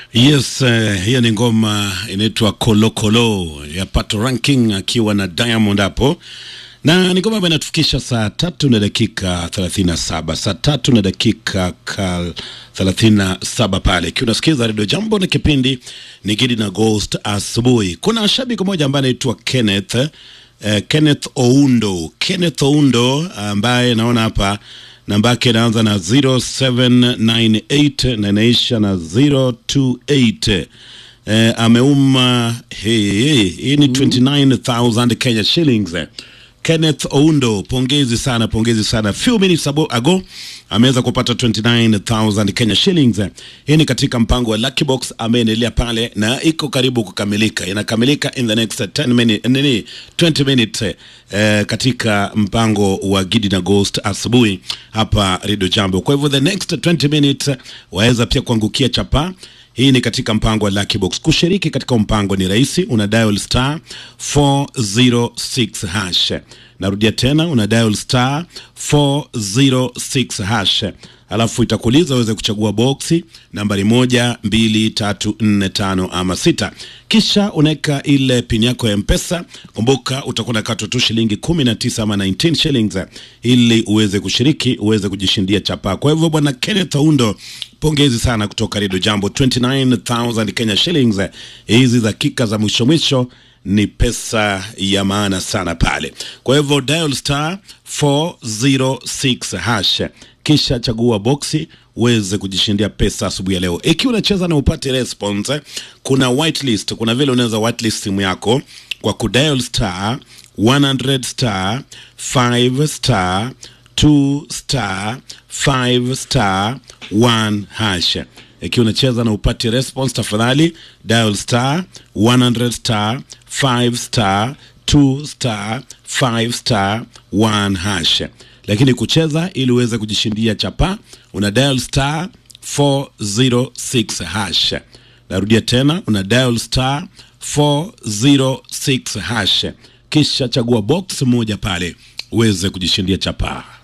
Yes, uh, hiyo ni ngoma inaitwa Kolokolo ya Pato Ranking akiwa na Diamond hapo, na ni ngoma ambayo inatufikisha saa tatu na dakika 37 saa tatu na dakika ka 37 pale, ikiwa unasikiza redio Jambo na kipindi ni Gidi na Ghost asubuhi. Kuna shabiki mmoja ambaye anaitwa Kenneth uh, Kenneth Oundo Kenneth Oundo ambaye naona hapa namba yake inaanza na 0798 na inaisha na 028. Eh, ameuma hii hii ni 29000 Kenya shillings. Kenneth Oundo, pongezi sana, pongezi sana. Few minutes ago ameweza kupata 29000 Kenya shillings. Hii ni katika mpango wa Lucky Box, ameendelea pale na iko karibu kukamilika, inakamilika in the next 10 minutes, nini 20 minutes eh, katika mpango wa Gidi na Ghost asubuhi hapa Radio Jambo. Kwa hivyo the next 20 minutes waweza pia kuangukia chapa hii ni katika mpango wa Lucky Box. Kushiriki katika mpango ni rahisi, una dial star 406 hash. Narudia tena, una dial star 406 hash, alafu itakuuliza uweze kuchagua boksi nambari moja, mbili, tatu, nne, tano ama sita, kisha unaweka ile pin yako ya Mpesa. Kumbuka utakuwa unakatwa tu shilingi 19 ama 19 shillings ili uweze kushiriki, uweze kujishindia chapa. Kwa hivyo bwana Kenneth Oundo, pongezi sana kutoka Radio Jambo, 29000 Kenya shillings. Hizi dakika za mwisho mwisho ni pesa ya maana sana pale. Kwa hivyo dial star 406 hash, kisha chagua boksi uweze kujishindia pesa asubuhi ya leo. Ikiwa unacheza na upate response, kuna whitelist, kuna vile unaweza whitelist simu yako kwa kudial star 100 star 5 star 2 star 5 star 1 hash. Ikiwa unacheza na upati response, tafadhali dial star 100 star 5 star 2 star 5 star 1 hash. Lakini kucheza ili uweze kujishindia chapa, una dial star 406 hash. Narudia tena, una dial star 406 hash, kisha chagua box moja pale uweze kujishindia chapa.